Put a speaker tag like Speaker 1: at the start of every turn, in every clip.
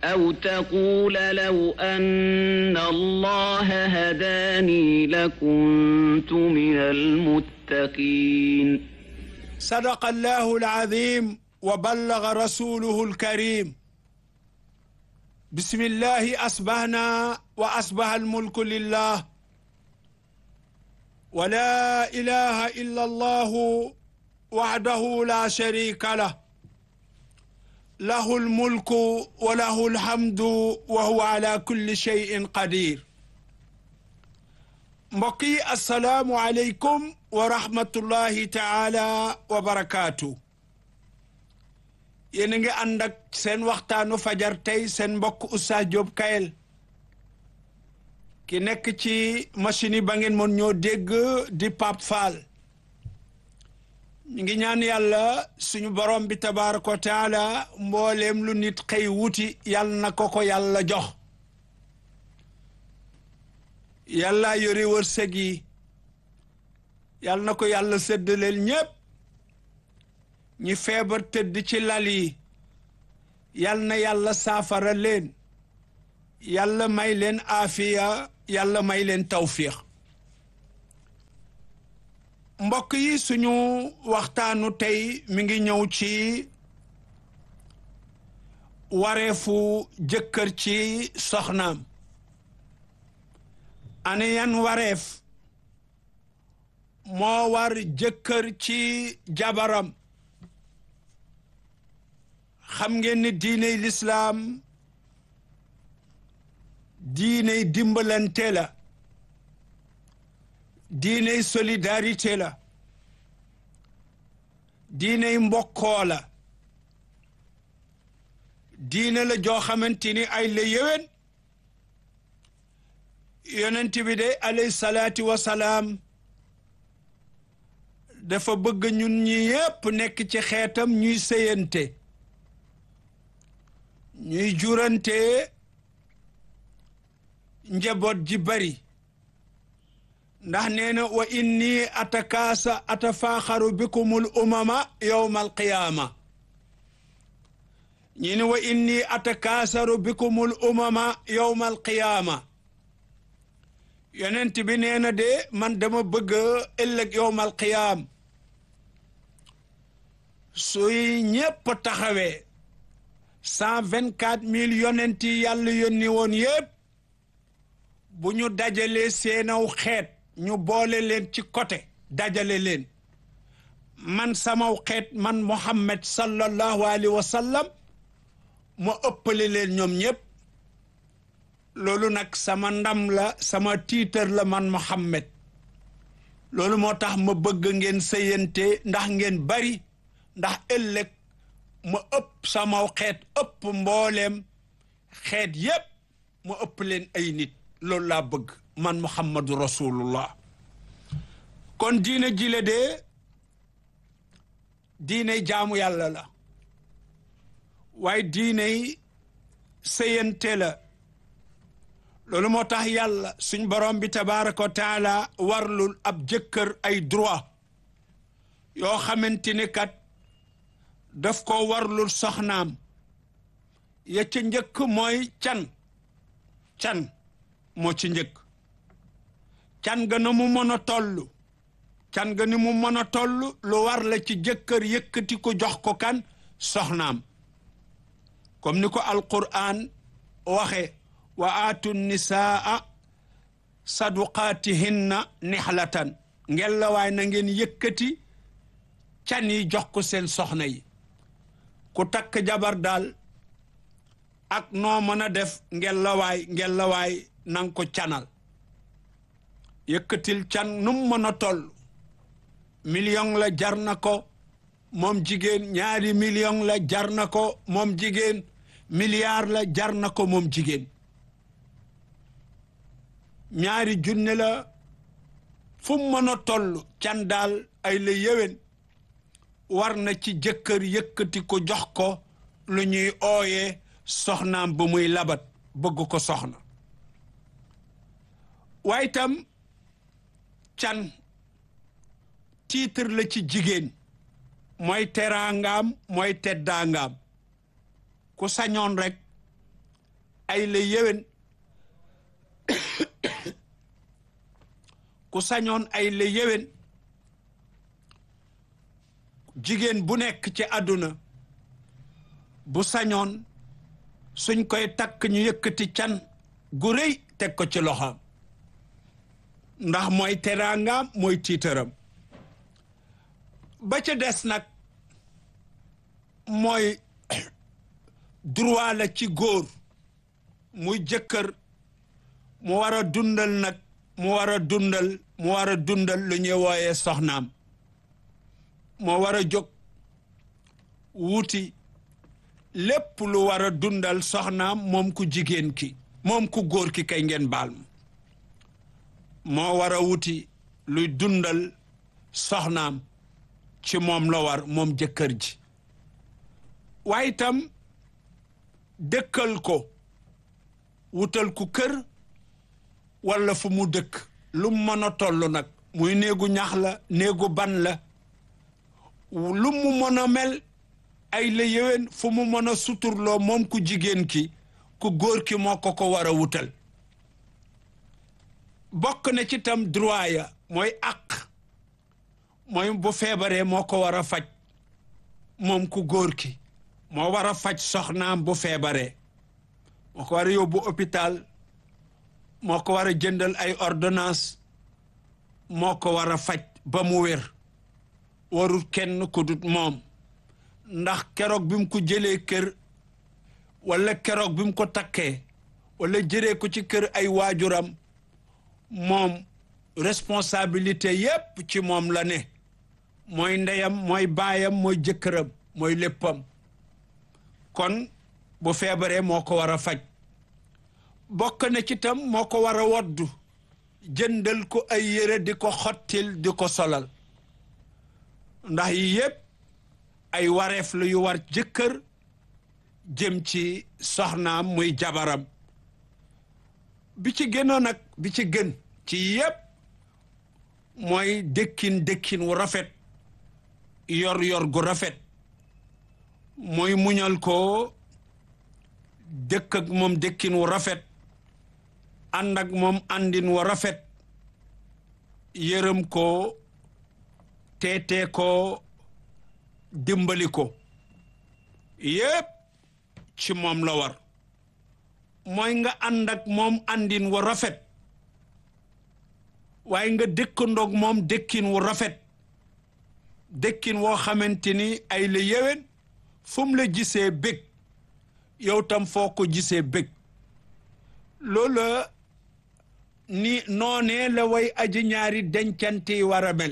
Speaker 1: أو تقول لو أن الله هداني لكنت من المتقين
Speaker 2: صدق الله العظيم وبلغ رسوله الكريم بسم الله أصبحنا وأصبح الملك لله ولا إله إلا الله وحده لا شريك له له الملك وله الحمد وهو على كل شيء قدير mbokki assalaamu aleykum wa rahmatullahi taala wa barakaatu yéen a ngi ànd ak seen waxtaanu fajar tey seen mbokk Oustaz Diop Kayel ki nekk ci machine yi ba ngeen mën ñoo dégg di Pape Fall ñu ngi ñaan yàlla suñu borom bi tabaaraka wa taala mbooleem lu nit xëy wuti yàlla na ko ko yàlla jox yàlla yore wërsëg yi yàlla na ko yàlla séddaleel ñépp ñi feebar tëdd ci lal yi yàlla na yàlla saafara leen yàlla may leen aafiya yàlla may leen tawfiix mbokk yi suñu waxtaanu tey mi ngi ñëw ci wareefu jëkkër ci soxnaam ane yan wareef moo war jëkkër ci jabaram xam ngeen ni diiney lislaam diiney dimbalante la diiney solidarité la diiney mbokkoo la diine la joo xamante ni ay la yéwén yonent bi de alayhi salaatu wasalaam dafa bëgg ñun ñi yépp nekk ci xeetam ñuy sëyante ñuy jurante njaboot ji bari ndax nee na wa inni atakaasa atafaaxaru bikumul umama yowma alqiyaama ñi ne wa inni atakaasaru bikumul umama yowma alqiyaama yonent bi nee na de man dama bëgg ëllëg yowmal qiyaam suy ñépp taxawee cent vingt quatre mille yonent yi yàlla yónni woon yépp bu ñu dajalee seenaw xeet ñu boole leen ci côté dajale leen man samaw xeet man Muhammad sallallahu alayhi wa sallam ma ëppale leen ñoom ñépp loolu nag sama ndam la sama tiitar la man Muhammad loolu moo tax ma bëgg ngeen sëyante ndax ngeen bari ndax ëllëg ma ëpp samaw xeet ëpp mbooleem xeet yépp ma ëpp leen ay nit loolu laa bëgg man Muhammadu rasulullah kon diine jile de diiney jaamu yàlla la waaye diiney sëyante la loolu moo tax yàlla suñ borom bi tabaraka wa taala warlul ab jëkkër ay droit yoo xamante ni kat daf ko warlul soxnaam ya ca njëkk mooy can can moo ci njëkk can ga na mu mën a toll can ga ni mu mën a toll lu war la ci jëkkër yëkkati ko jox ko kan soxnaam comme ni ko alquran waxe wa aatu nisaa saduqaatihinna nixlatan ngel la waay na ngeen yëkkati can yi jox ko seen soxna yi ku takk jabar daal ak noo mën a def ngel la waay ngel la waay nang ko canal yëkkatil can nu mu mën a toll million la jar na ko moom jigéen ñaari million la jar na ko moom jigéen milliard la jar na ko moom jigéen ñaari junne la fu mu mën a toll can daal ay la yéwén war na ci jëkkër yëkkati ko jox ko lu ñuy ooyee soxnaam ba muy labat bëgg ko soxna waaye itam can titre la ci jigéen mooy teraangaam mooy teddaangaam ku sañoon rek ay la yéwén ku sañoon ay la yéwén jigéen bu nekk ci àdduna bu sañoon suñ koy takk ñu yëkkati can gu rëy teg ko ci loxoom ndax mooy teraangaam mooy tiitaram ba ca des nag mooy droit la ci góor muy jëkkër mu war a dundal nag mu war a dundal mu war a dundal lu ñuy wooyee soxnaam moo war a jóg wuuti lépp lu war a dundal soxnaam moom ku jigéen ki moom ku góor ki kay ngeen baal ma moo war a wuti luy dundal soxnaam ci moom la war moom jëkkër ji waaye itam dëkkal ko wutal ku kër walla fu mu dëkk lu mu mën a toll nag muy néegu ñax la néegu ban la lu mu mën a mel ay la yéwén fu mu mën a suturloo moom ku jigéen ki ku góor ki moo ko ko war a wutal bokk na ci tam droit ya mooy àq mooy bu feebaree moo ko war a faj moom ku góor ki moo war a faj soxnaam bu feebaree moo ko war a yóbbu hôpital moo ko war a jëndal ay ordonnance moo ko war a faj ba mu wér warul kenn ku dut moom ndax keroog bi mu ko jëlee kër walla keroog bi mu ko takkee walla jëree ko ci kër ay waajuram moom responsabilité yépp ci moom la ne mooy ndeyam mooy baayam mooy jëkkëram mooy léppam kon bu feebaree moo ko war a faj bokk na ci tam moo ko war a woddu jëndal ko ay yére di ko xottil di ko solal ndax yi yépp ay wareef la yu war jëkkër jëm ci soxnaam muy jabaram bi ci gënoon nag bi ci gën ci yépp mooy dëkkin dëkkin wu rafet yor yor gu rafet mooy muñal ko dëkk ak moom dëkkin wu rafet ànd ak moom àndin wu rafet yërëm ko teetee ko dimbali ko yépp ci moom la war mooy nga ànd ak moom àndin wu rafet waaye nga dëkkandoog moom dëkkin wu rafet dëkkin woo xamante ni ay la yéwén fu mu la gisee bég yow tam foo ko gisee bég loola ni noonee la way aji ñaari dencante yi war a mel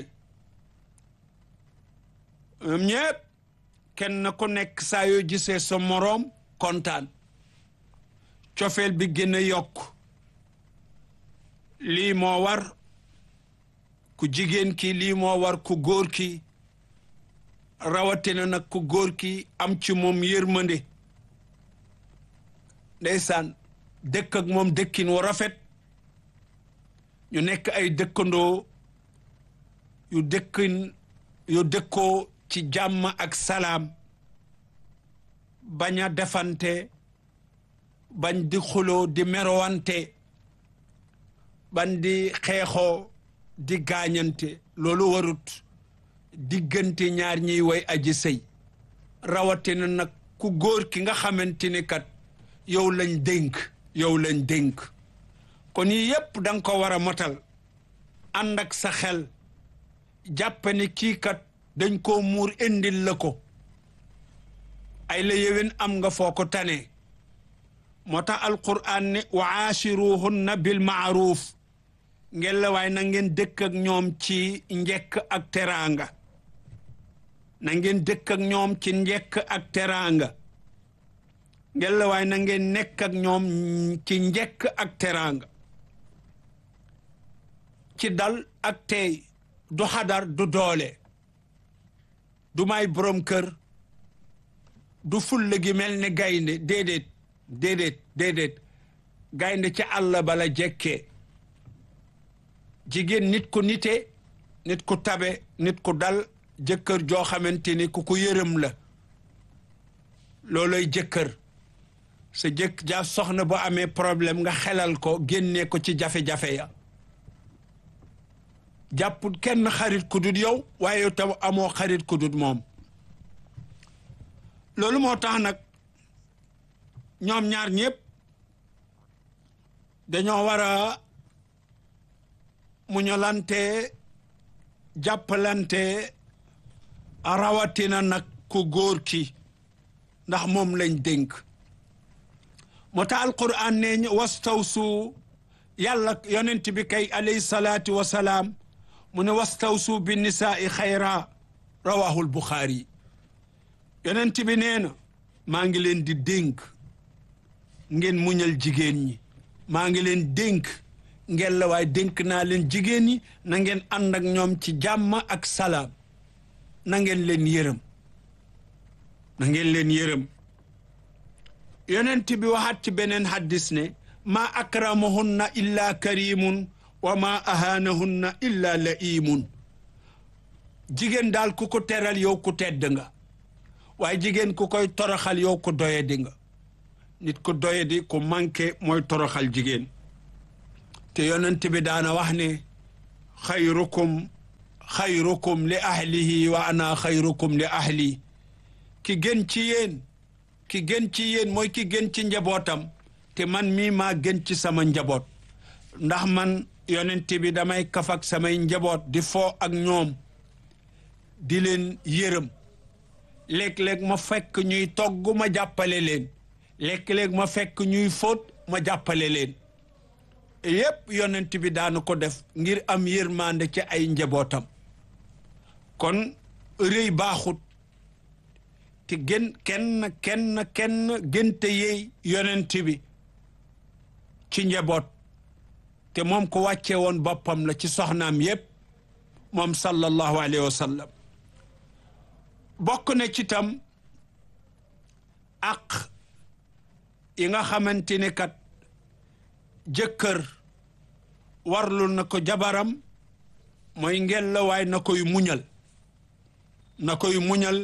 Speaker 2: ñoom ñépp kenn ku nekk saa yoo gisee sa moroom kontaan cofeel bi gën a yokk lii moo war ku jigéen ki lii moo war ku góor ki rawatina nag ku góor ki am ci moom yërmande ndeysaan dëkk ak moom dëkkin wu rafet ñu nekk ay dëkkandoo yu dëkkin yu dëkkoo ci jàmm ak salaam bañ a defante bañ di xuloo di merowante bañ di xeexoo di gaañante loolu warut diggante ñaar ñiy way aji sëy rawatina nag ku góor ki nga xamante ni kat yow lañ dénk yow lañ dénk kon yi yépp danga ko war a motal ànd ak sa xel jàppe ni kii kat dañ koo muur indil la ko ay la yéwén am nga foo ko tane moo tax alquran ne wa aachiruhunna bil maaruf ngeen la waaye na ngeen dëkk ak ñoom ci njekk ak teraanga na ngeen dëkk ak ñoom ci njekk ak teraanga ngeen la waaye na ngeen nekk ak ñoom ci njekk ak teraanga ci dal ak tey du xadar du doole du may borom kër du fulla gi mel ne gaynde déedéet déedéet déedéet gaynde ci àll bala jekkee jigéen nit ku nite nit ku tabe nit ku dal jëkkër joo xamante ni ku ko yërëm la looloy jëkkër sa jëkk ja soxna bu amee problème nga xelal ko génnee ko ci jafe-jafe ya jàpput kenn xarit ku dul yow waaye yow tam amoo xarit ku dul moom loolu moo tax nag ñoom ñaar ñëpp dañoo war a muñalante jàppalante rawatina nag ku góor ki ndax moom lañ dénk moo tax alquran ne wastawsu yàlla yonent bi kay alayhi salaatu wasalaam mu ne wastawsu bi nisaai xayra rawahul buxaari yonent bi nee na maa ngi leen di dénk ngeen muñal jigéen ñi maa ngi leen dénk ngeen la waaye dénk naa leen jigéen ñi na ngeen ànd ak ñoom ci jàmm ak salaam na ngeen leen yërëm na ngeen leen yërëm yonent bi waxaat ci beneen haddis ne maa akramahunna illa karimun wa maa ahaanahunna illa laimun jigéen daal ku ko teral yow ku tedd nga waaye jigéen ku koy toroxal yow ku doyadi nga nit ku doyadi ku manqué mooy toroxal jigéen te yonent bi daana wax ne xayrukum xayrukum li ahlihi wa ana xayrukum li ahli ki gën ci yéen ki gën ci yéen mooy ki gën ci njabootam te man mii maa gën ci sama njaboot ndax man yonent bi damay kaf ak samay njaboot di foo ak ñoom di leen yërëm léeg-léeg ma fekk ñuy togg ma jàppale leen léeg-léeg ma fekk ñuy fóot ma jàppale leen yépp yonent bi daanu ko def ngir am yërmande ci ay njabootam kon rëy baaxut te gën kenn kenn kenn gënte yey yonent bi ci njaboot te moom ko wàcce woon boppam la ci soxnaam yépp moom sallallahu alayhi wa sallam bokk na ci tam ak yi nga xamante ne kat jëkkër warlul na ko jabaram mooy ngel la waay na koy muñal na koy muñal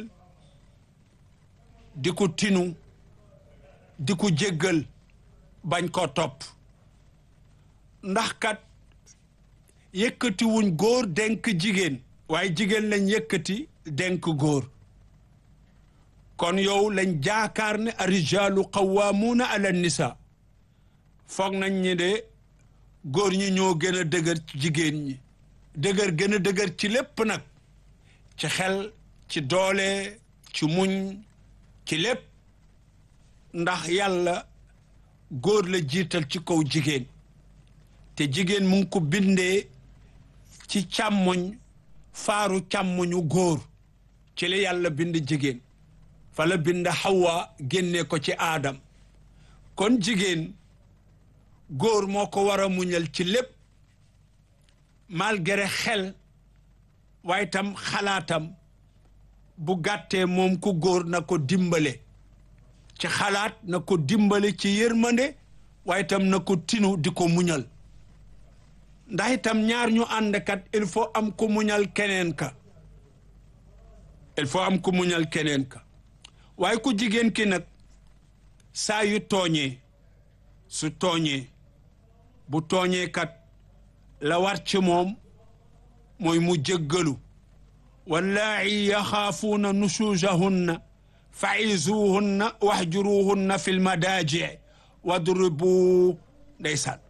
Speaker 2: di ko tinu di ko jéggal bañ koo topp ndax kat yëkkati wuñ góor denk jigéen waaye jigéen lañ yëkkati denk góor kon yow lañ jaakaar ne arijaalu qawwaamuuna ala nisa foog nañ ñi de góor ñi ñoo gën a dëgër ci jigéen ñi dëgër gën a dëgër ci lépp nag ci xel ci doole ci muñ ci lépp ndax yàlla góor la jiital ci kaw jigéen te jigéen mu ngi ko bindee ci càmmoñ faaru càmmoñu góor ci la yàlla bind jigéen fa la bind Hawa génne ko ci aadam kon jigéen góor moo ko war a muñal ci lépp malgré xel waaye tam xalaatam bu gàttee moom ku góor na ko dimbale ci xalaat na ko dimbale ci yërmande waaye tam na ko tinu di ko muñal ndax itam ñaar ñu àndkat il faut am ku muñal keneen ka il faut am ku muñal keneen ka waaye ku jigéen ki nag saa yu tooñee su tooñee bu tooñee kat la war ci moom mooy mu jéggalu wallaahi yaxaafuuna nusuusahunna fa'izuhunna wahjuruhunna fi lmadaaji wadribu ndeysaan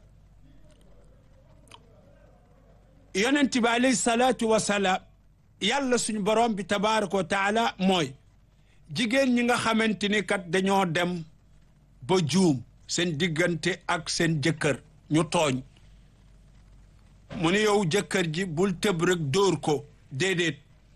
Speaker 2: yonent bi alayhi salaatu wasalaam yàlla suñu borom bi tabaraka wa taala mooy jigéen ñi nga xamante ni kat dañoo dem ba juum seen diggante ak seen jëkkër ñu tooñ mu ne yow jëkkër ji bul tëb rek dóor ko déedéet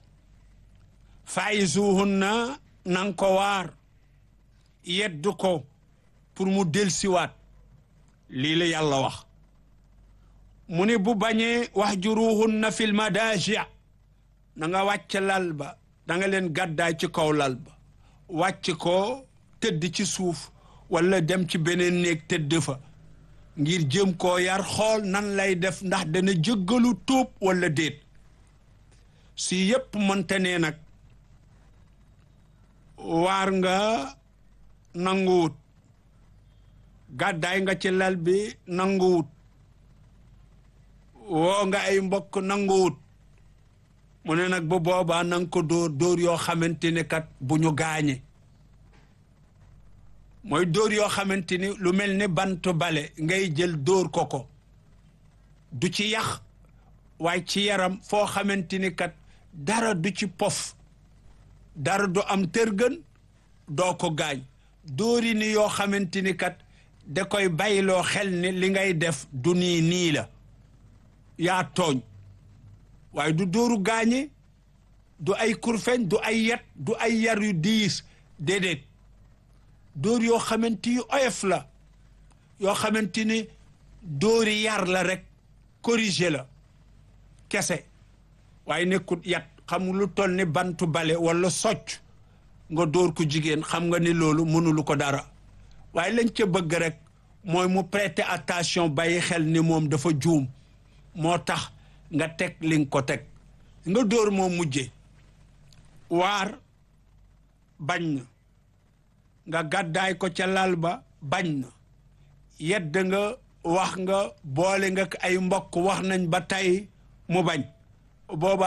Speaker 2: fa'izuhunna nang ko waar yeddu ko pour mu delsiwaat lii la yàlla wax mu ne bu bañee wahjuruhunna fil madaaji na nga wàcc lal ba da nga leen gàddaay ci kaw lal ba wàcc ko tëdd ci suuf wala dem ci beneen néeg tëdd fa ngir jëm koo yar xool nan lay def ndax dana jëggalu tuub wala déet si yépp mënte ne nag waar nga nanguwut gàddaay nga ci lal bi nanguwut woo nga ay mbokk nanguwut mu ne nag bu boobaa nanga ko dóor dóor yoo xamante ni kat bu ñu gaañe mooy dóor yoo xamante ni lu mel ni bant bale ngay jël dóor ko ko du ci yax waaye ci yaram foo xamante ni kat dara du ci pof dara du am tërgën doo ko gaañ dóori ni yoo xamante ni kat da koy bayloo xel ni li ngay def du nii nii la yaa tooñ waaye du dóoru gaañe du ay kurfeñ du ay yet du ay yar yu diis déedéet dóor yoo xamante yu oyof la yoo xamante ni dóori yar la rek corrigé la kese waaye nekkut yat xam lu toll ni bantu bale wala socc nga dóor ko jigéen xam nga ni loolu mënulu ko dara waaye lañ ca bëgg rek mooy mu prêter attention bàyyi xel ni moom dafa juum moo tax nga teg li nga ko teg nga dóor moo mujje waar bañ na nga gàddaay ko ca lal ba bañ na yedd nga wax nga boole nga ay mbokk wax nañ ba tey mu bañ booba